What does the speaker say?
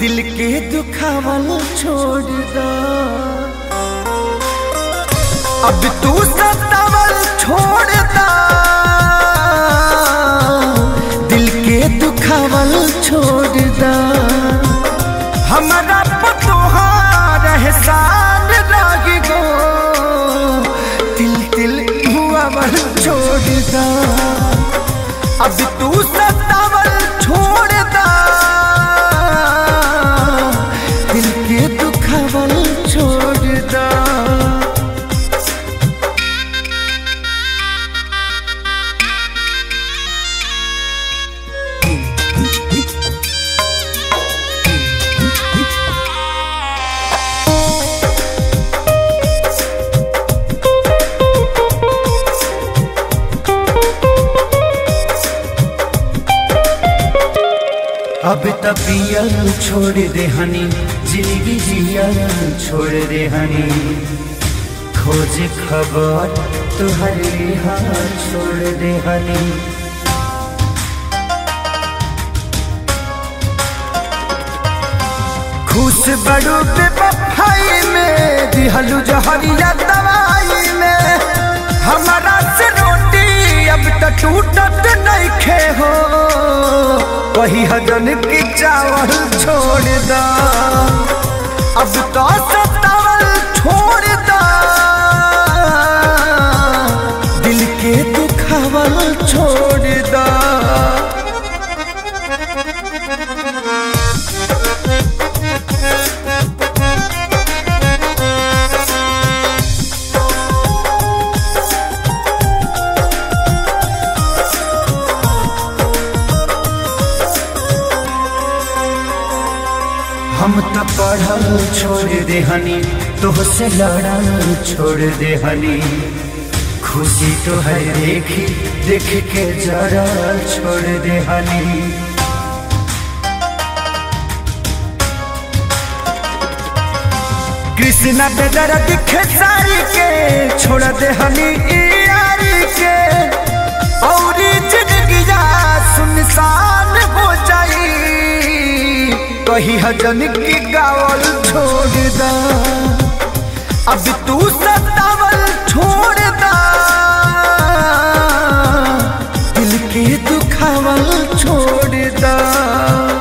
दिल के दुखावल छोड़ दा अब तू सतावल छोड़ दा दिल के दुखावल छोड़ दा हमारा पतोहार एहसान लागी गो दिल दिल हुआवल छोड़ दा अब तू सतावल छोड़ दा दिल के दुखावल छोड़ दा अब तबियल छोड़ दे हनी जिंदगी जियल छोड़ दे हनी खोज खबर तुहर हाल छोड़ दे हनी खुश बड़ू पे बफाई में दिहलू जहरिया दवाई में हमारा से रोटी अब तक टूटत नहीं खे हो वही हजन की चावल छोड़ दा अब तो सतावल छोड़ दा दिल के दुखावल छोड़ दा हम तो पढ़ल छोड़ दे हनी तोह से लड़ल छोड़ दे हनी खुशी तो है देखी देख के जरा छोड़ दे हनी कृष्णा पे जरा दिखे सारी के छोड़ दे हनी ई यारी के और जिंदगी सुनसान हो जाई कही हजन की गावल छोड़ दा अब तू सतावल छोड़ दा दिल के दुखावल छोड़ दा